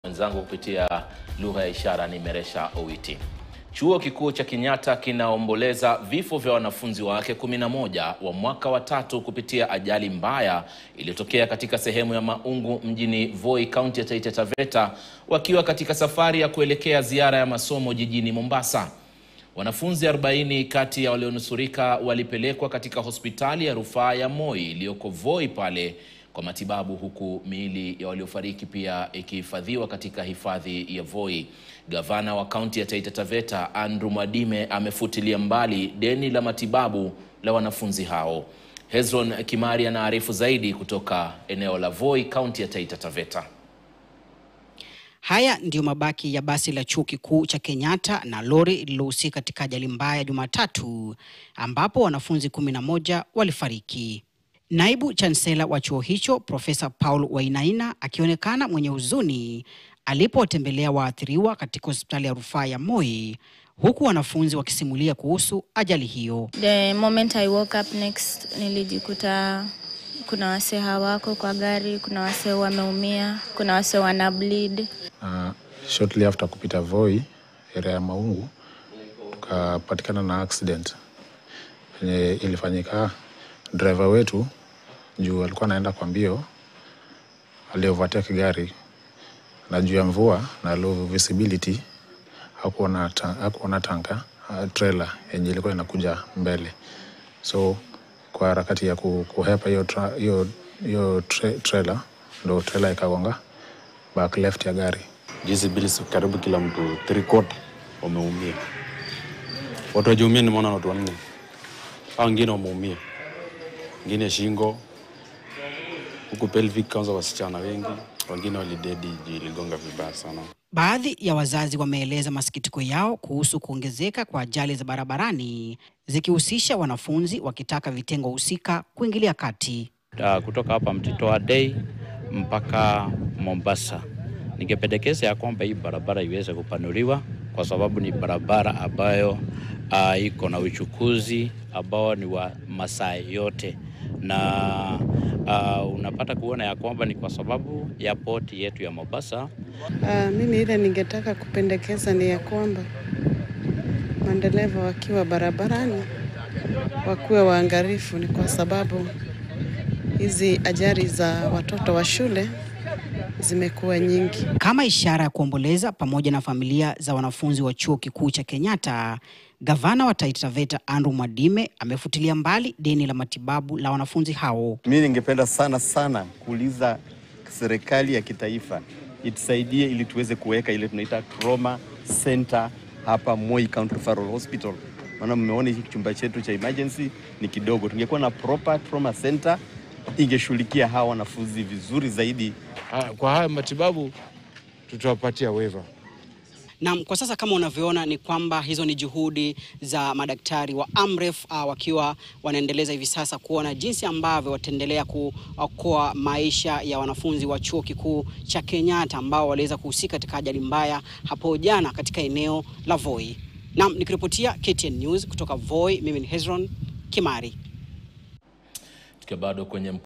Mwenzangu kupitia lugha ya ishara ni Meresha Owiti. Chuo Kikuu cha Kenyatta kinaomboleza vifo vya wanafunzi wake 11 wa mwaka wa tatu kupitia ajali mbaya iliyotokea katika sehemu ya Maungu mjini Voi, kaunti ya Taita Taveta, wakiwa katika safari ya kuelekea ziara ya masomo jijini Mombasa. Wanafunzi 40 kati ya walionusurika walipelekwa katika hospitali ya rufaa ya Moi iliyoko Voi pale kwa matibabu huku miili ya waliofariki pia ikihifadhiwa katika hifadhi ya Voi. Gavana wa kaunti ya Taita Taveta Andrew Mwadime amefutilia mbali deni la matibabu la wanafunzi hao. Hezron Kimari anaarifu zaidi kutoka eneo la Voi, kaunti ya Taita Taveta. Haya ndiyo mabaki ya basi la chuo kikuu cha Kenyatta na lori lililohusika katika ajali mbaya Jumatatu ambapo wanafunzi kumi na moja walifariki. Naibu chansela wa chuo hicho Profesa Paul Wainaina akionekana mwenye huzuni alipowatembelea waathiriwa katika hospitali ya rufaa ya Moi huku wanafunzi wakisimulia kuhusu ajali hiyo. The moment I woke up next, nilijikuta kuna wasee hawako kwa gari, kuna wasee wameumia, kuna wasee wana bleed. Uh, shortly after kupita Voi area ya Maungu tukapatikana na accident yenye ilifanyika. Driver wetu juu alikuwa anaenda kwa mbio, aliovertake gari na juu ya mvua na low visibility hakuona ta, hakuona tanka uh, trailer yenye ilikuwa inakuja mbele, so kwa harakati ya ku- kuhepa hiyo tra, hiyo hiyo tra, trailer ndo trailer ikagonga back left ya gari. Hizi bili karibu kila mtu three quarter wameumia. Watu wajeumia nimeona watu wanne, hao wengine wameumia, wengine shingo huku pelvic, kwanza wasichana wengi, wengine walidedi juu iligonga vibaya sana. Baadhi ya wazazi wameeleza masikitiko yao kuhusu kuongezeka kwa ajali za barabarani zikihusisha wanafunzi wakitaka vitengo husika kuingilia kati. uh, kutoka hapa Mtitoa Day mpaka Mombasa. Ningependekeza ya kwamba hii barabara iweze kupanuliwa kwa sababu ni barabara ambayo uh, iko na uchukuzi ambao ni wa masaa yote na uh, unapata kuona ya kwamba ni kwa sababu ya poti yetu ya Mombasa Uh, mimi ile ningetaka kupendekeza ni ya kwamba madereva wakiwa barabarani wakuwe waangalifu, ni kwa sababu hizi ajali za watoto wa shule zimekuwa nyingi. Kama ishara ya kuomboleza pamoja na familia za wanafunzi wa chuo kikuu cha Kenyatta, gavana wa Taita Taveta Andrew Mwadime amefutilia mbali deni la matibabu la wanafunzi hao. Mi ningependa sana sana kuuliza serikali ya kitaifa itusaidie ili tuweze kuweka ile tunaita trauma center hapa Moi County Referral Hospital. Maana mmeona hiki chumba chetu cha emergency ni kidogo. Tungekuwa na proper trauma center ingeshughulikia hawa wanafunzi vizuri zaidi. Ah, Kwa haya matibabu tutawapatia waiver. Naam, kwa sasa kama unavyoona ni kwamba hizo ni juhudi za madaktari wa Amref uh, wakiwa wanaendeleza hivi sasa kuona jinsi ambavyo wataendelea kuokoa maisha ya wanafunzi wa chuo kikuu cha Kenyatta ambao waliweza kuhusika katika ajali mbaya hapo jana katika eneo la Voi. Naam, nikiripotia KTN News kutoka Voi, mimi ni Hezron Kimari. Tukiwa bado kwenye